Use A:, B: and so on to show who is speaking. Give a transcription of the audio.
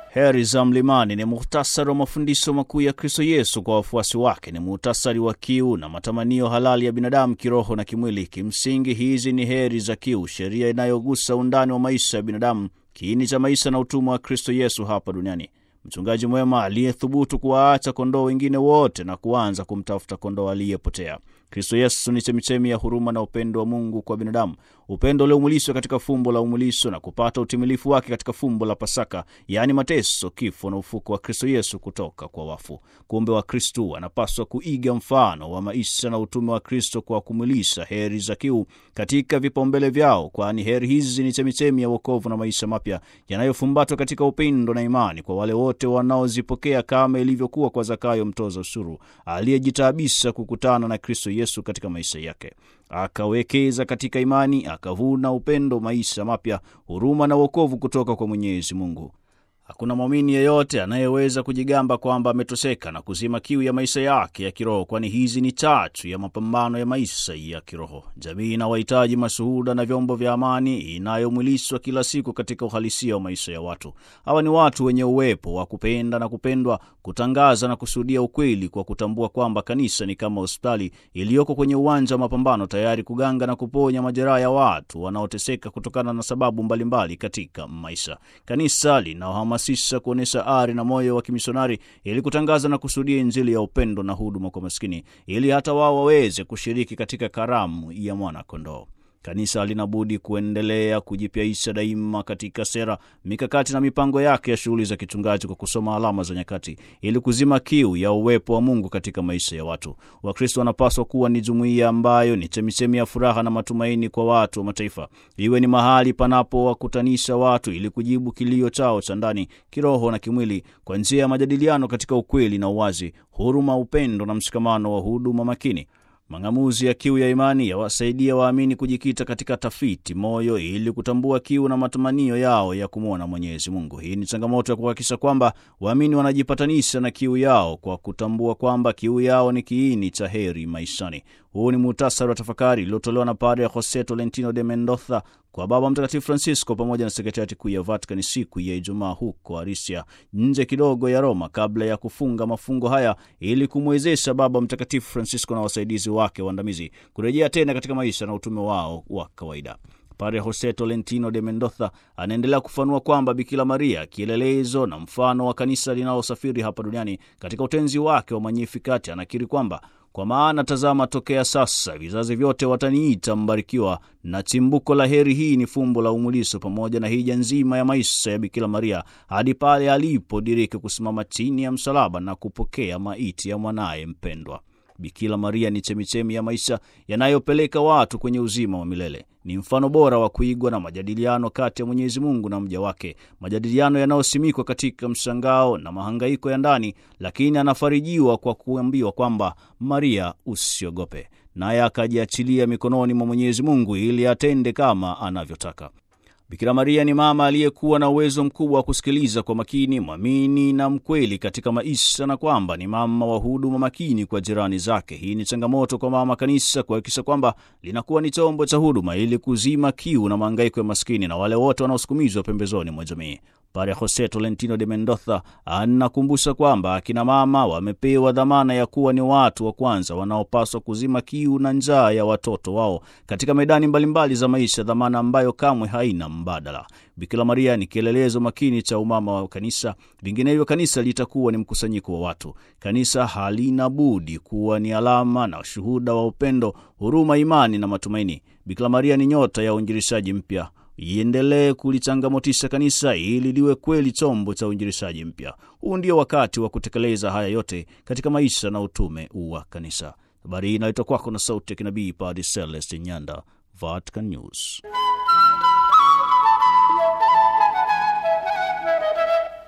A: Heri za Mlimani ni muhtasari wa mafundisho makuu ya Kristo Yesu kwa wafuasi wake. Ni muhtasari wa kiu na matamanio halali ya binadamu kiroho na kimwili. Kimsingi, hizi ni heri za kiu, sheria inayogusa undani wa maisha ya binadamu, kiini cha maisha na utumwa wa Kristo Yesu hapa duniani. Mchungaji mwema aliyethubutu kuwaacha kondoo wengine wote na kuanza kumtafuta kondoo aliyepotea. Kristo Yesu ni chemichemi ya huruma na upendo wa Mungu kwa binadamu, upendo uliomwilishwa katika fumbo la umwilisho na kupata utimilifu wake katika fumbo la Pasaka, yaani mateso, kifo na ufuko wa Kristo Yesu kutoka kwa wafu. Kumbe wa Kristo wanapaswa kuiga mfano wa maisha na utume wa Kristo kwa kumwilisha heri za kiu katika vipaumbele vyao, kwani heri hizi ni chemichemi ya wokovu na maisha mapya yanayofumbatwa katika upendo na imani kwa wale wote wanaozipokea, kama ilivyokuwa kwa Zakayo mtoza ushuru aliyejitaabisha kukutana na Kristo Yesu katika maisha yake, akawekeza katika imani, akavuna upendo, maisha mapya, huruma na wokovu kutoka kwa Mwenyezi Mungu. Hakuna mwamini yeyote anayeweza kujigamba kwamba ametoseka na kuzima kiu ya maisha yake ya kiroho, kwani hizi ni chachu ya mapambano ya maisha ya kiroho. Jamii inawahitaji mashuhuda na vyombo vya amani inayomwilishwa kila siku katika uhalisia wa maisha ya watu. Hawa ni watu wenye uwepo wa kupenda na kupendwa, kutangaza na kushuhudia ukweli, kwa kutambua kwamba kanisa ni kama hospitali iliyoko kwenye uwanja wa mapambano, tayari kuganga na kuponya majeraha ya watu wanaoteseka kutokana na sababu mbalimbali mbali katika maisha. Kanisa lina sisa kuonyesha ari na moyo wa kimisionari ili kutangaza na kushuhudia Injili ya upendo na huduma kwa maskini, ili hata wao waweze kushiriki katika karamu ya mwana kondoo. Kanisa halina budi kuendelea kujipyaisha daima katika sera, mikakati na mipango yake ya shughuli za kichungaji kwa kusoma alama za nyakati ili kuzima kiu ya uwepo wa Mungu katika maisha ya watu. Wakristo wanapaswa kuwa ni jumuiya ambayo ni chemichemi ya furaha na matumaini kwa watu wa mataifa, iwe ni mahali panapowakutanisha watu ili kujibu kilio chao cha ndani, kiroho na kimwili, kwa njia ya majadiliano katika ukweli na uwazi, huruma, upendo na mshikamano wa huduma makini. Mang'amuzi ya kiu ya imani yawasaidia waamini kujikita katika tafiti moyo ili kutambua kiu na matamanio yao ya kumwona Mwenyezi Mungu. Hii ni changamoto ya kuhakikisha kwamba waamini wanajipatanisha na kiu yao kwa kutambua kwamba kiu yao ni kiini cha heri maishani. Huu ni muhtasari wa tafakari iliyotolewa na Padre Jose Tolentino de Mendoza kwa Baba Mtakatifu Francisco pamoja na sekretariati kuu ya Vatican siku ya Ijumaa huko Arisia, nje kidogo ya Roma, kabla ya kufunga mafungo haya ili kumwezesha Baba Mtakatifu Francisco na wasaidizi wake waandamizi kurejea tena katika maisha na utume wao wa kawaida. Padre Jose Tolentino de Mendoza anaendelea kufanua kwamba Bikira Maria, kielelezo na mfano wa kanisa linalosafiri hapa duniani, katika utenzi wake wa Magnificat anakiri kwamba kwa maana tazama, tokea sasa vizazi vyote wataniita mbarikiwa, na chimbuko la heri hii ni fumbo la umuliso pamoja na hija nzima ya maisha ya Bikira Maria hadi pale alipodiriki kusimama chini ya msalaba na kupokea maiti ya mwanaye mpendwa. Bikira Maria ni chemichemi ya maisha yanayopeleka watu kwenye uzima wa milele. Ni mfano bora wa kuigwa na majadiliano kati ya Mwenyezi Mungu na mja wake, majadiliano yanayosimikwa katika mshangao na mahangaiko ya ndani, lakini anafarijiwa kwa kuambiwa kwamba Maria, usiogope, naye akajiachilia mikononi mwa Mwenyezi Mungu ili atende kama anavyotaka. Bikira Maria ni mama aliyekuwa na uwezo mkubwa wa kusikiliza kwa makini, mwamini na mkweli katika maisha, na kwamba ni mama wa huduma makini kwa jirani zake. Hii ni changamoto kwa mama kanisa kuhakikisha kwamba linakuwa ni chombo cha huduma ili kuzima kiu na mahangaiko ya maskini na wale wote wanaosukumizwa pembezoni mwa jamii. Padre Jose Tolentino de Mendoza anakumbusha kwamba akina mama wamepewa dhamana ya kuwa ni watu wa kwanza wanaopaswa kuzima kiu na njaa ya watoto wao katika medani mbalimbali za maisha, dhamana ambayo kamwe haina mbadala. Bikira Maria ni kielelezo makini cha umama wa kanisa, vinginevyo kanisa litakuwa ni mkusanyiko wa watu. Kanisa halina budi kuwa ni alama na shuhuda wa upendo, huruma, imani na matumaini. Bikira Maria ni nyota ya uinjilishaji mpya iendelee kulichangamotisha kanisa ili liwe kweli chombo cha uinjilishaji mpya. Huu ndio wakati wa kutekeleza haya yote katika maisha na utume wa kanisa. Habari hii inaletwa kwako na sauti ya kinabii Padre Celeste Nyanda, Vatican News.